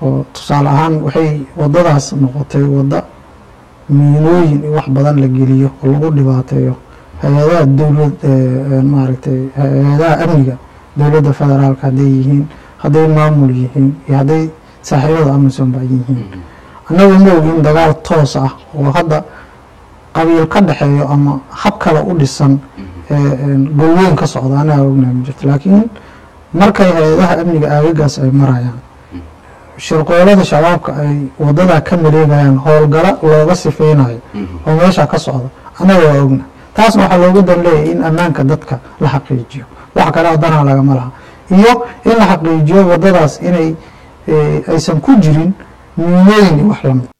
oo tusaale ahaan waxay wadadaas noqotay wadda miinooyin in wax badan la geliyo oo lagu dhibaateeyo hay-adaha dowlad maaragtay hay-adaha amniga dowladda federaalka hadday yihiin hadday maamul yihiin iyo hadday saaxiibada amisom ba yihiin annagu ma ogin dagaal toos ah oo hadda qabiil ka dhexeeyo ama hab kale u dhisan golweyn ka socda anaga ognahay ma jirto laakiin markay hay-adaha amniga aagagaas ay marayaan shirqoolada shabaabka ay wadadaa ka maleegayaan howlgala looga sifeynayo oo meesha ka socda annaga waa ogna taasna waxaa looga dan leeyahay in ammaanka dadka la xaqiijiyo wax kale oo danaa lagama laha iyo in la xaqiijiyo wadadaas inay aysan ku jirin miinooyin iyo wax lamid